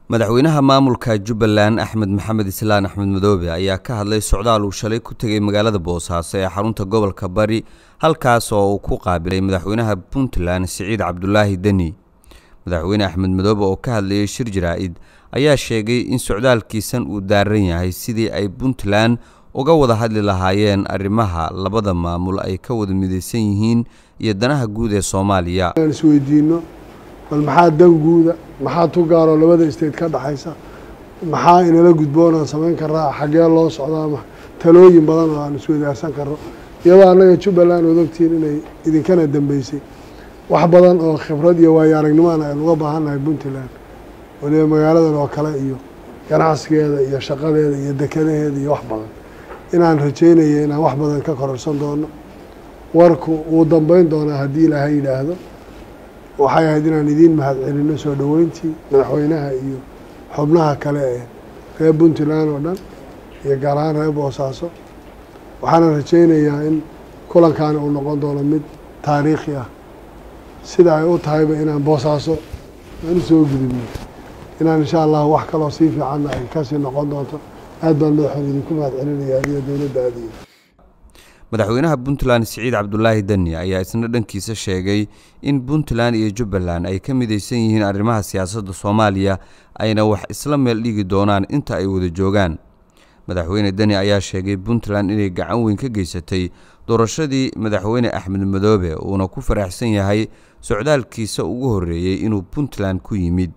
madaxweynaha maamulka jubbaland axmed maxamed islaan axmed madoobe ayaa ka hadlay socdaal uu shalay ku tegay magaalada boosaaso ee xarunta gobolka bari halkaas oo uu ku qaabilay madaxweynaha puntland siciid cabdulaahi deni madaxweyne axmed madoobe oo ka hadlayay shir jaraa-id ayaa sheegay in socdaalkiisan uu daaran yahay sidii ay puntland uga wada hadli lahaayeen arrimaha labada maamul ay ka wada midaysan yihiin iyo danaha guud ee soomaaliya isweydiino bal maxaa dan guuda maxaa tu gaaroo labada state ka dhexaysa maxaa inala gudboonaan samayn karaa xaggee loo socdaa talooyin badan oo aan isweydaarsan karno iyadoo annaga jubbaland ood ogtihiin inay idinkana dambeysay wax badan oo khibrad iyo waayo aragnimoan aynu uga baahannahay puntland waliba magaaladan oo kale iyo ganacsigeeda iyo shaqadeeda iyo dekadaheeda iyo wax badan inaan rajeynaya inaan wax badan ka kororsan doono warku wuu dambeyn doonaa haddii ilaahay yidhaahdo waxay ahayd inaan idiin mahadcelino soo dhoweyntii madaxweynaha iyo xubnaha kale ee reer puntland oo dhan iyo gaar ahaan reer boosaaso waxaana rajeynayaa in kulankaani uu noqon doono mid taariikhi ah sida ay u tahayba inaan boosaaso aan u soo gudubno inaan insha allah wax kaloo sii fiicanna ay kasii noqon doonto aad baan madaxoon idinku mahadcelinaya adiyo dowladda aadiyo madaxweynaha puntland siciid cabdulaahi deni ayaa isna dhankiisa sheegay in puntland iyo jubbaland ay ka midaysan yihiin arrimaha siyaasadda soomaaliya ayna wax isla meel dhigi doonaan inta ay wada joogaan madaxweyne deni ayaa sheegay puntland inay gacan weyn ka geysatay doorashadii madaxweyne axmed madoobe uuna ku faraxsan yahay socdaalkiisa ugu horreeyey inuu puntland ku yimid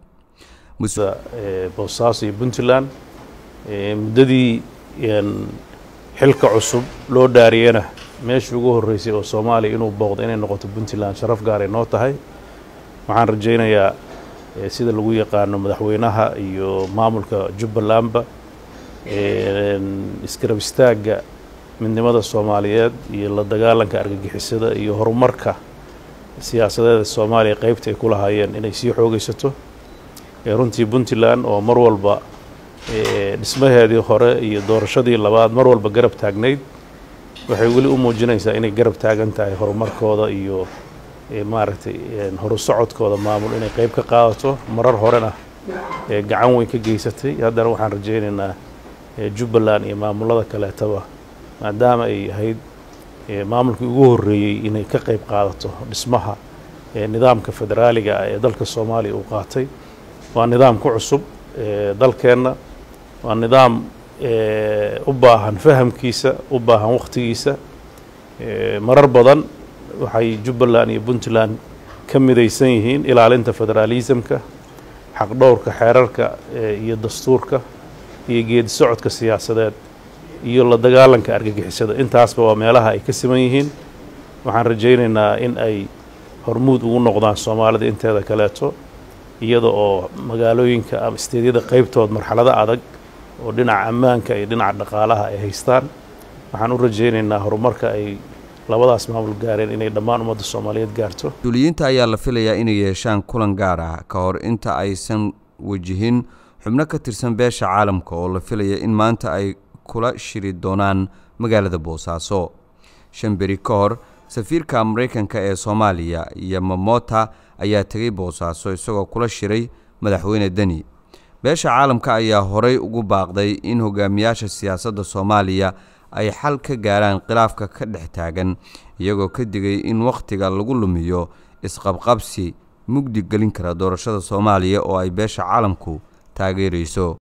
boosaaso iyo puntland muddadii xilka cusub loo dhaariyena meeshii ugu horreysay oo soomaaliya inuu booqdo inay noqoto puntland sharaf gaaray noo tahay waxaan rajaynayaa sida lagu yaqaano madaxweynaha iyo maamulka jubbalandba iskarab istaagga midnimada soomaaliyeed iyo la dagaalanka argagixisada iyo horumarka siyaasadeeda soomaaliya qeybta ay ku lahaayeen inay sii xoogaysato runtii puntland oo mar walba dhismaheedii hore iyo doorashadii labaad mar walba garab taagnayd waxay weli u muujinaysaa inay garab taagan tahay horumarkooda iyo maaragtay horu socodkooda maamul inay qeyb ka qaadato marar horena gacan weyn ka geysatay haddana waxaan rajaynaynaa jubbaland iyo maamulada kaleetaba maadaama ay ahayd maamulkii ugu horreeyey inay ka qeyb qaadato dhismaha nidaamka federaaliga ah ee dalka soomaaliya uu qaatay waa nidaam ku cusub dalkeenna waa nidaam u baahan fahamkiisa u baahan wakhtigiisa marar badan waxay jubbaland iyo puntland ka midaysan yihiin ilaalinta federaalismka xaqdhowrka xeerarka iyo dastuurka iyo geedi socodka siyaasadeed iyo la dagaalanka argagixisada intaasba waa meelaha ay ka siman yihiin waxaan rajaynaynaa in ay hormuud ugu noqdaan soomaalida inteeda kaleeto iyada oo magaalooyinka ama isteedyada qeybtood marxalado adag oo dhinaca ammaanka iyo dhinaca dhaqaalaha ay haystaan waxaan u rajaynaynaa horumarka ay labadaas maamul gaareen inay dhammaan ummadda soomaaliyeed gaarto mas-uuliyiinta ayaa la filayaa inay yeeshaan kulan gaar ah ka hor inta aysan wajihin xubno ka tirsan beesha caalamka oo la filaya in maanta ay kula shiri doonaan magaalada boosaaso shan beri ka hor safiirka maraykanka ee soomaaliya iyo mamota ayaa tegay boosaaso isagoo kula shiray madaxweyne deni beesha caalamka ayaa horay ugu baaqday in hogaamiyaasha siyaasadda soomaaliya ay xal ka gaaraan khilaafka ka dhex taagan iyagoo ka digay in wakhtiga lagu lumiyo isqabqabsi mugdi gelin kara doorashada soomaaliya oo ay beesha caalamku taageerayso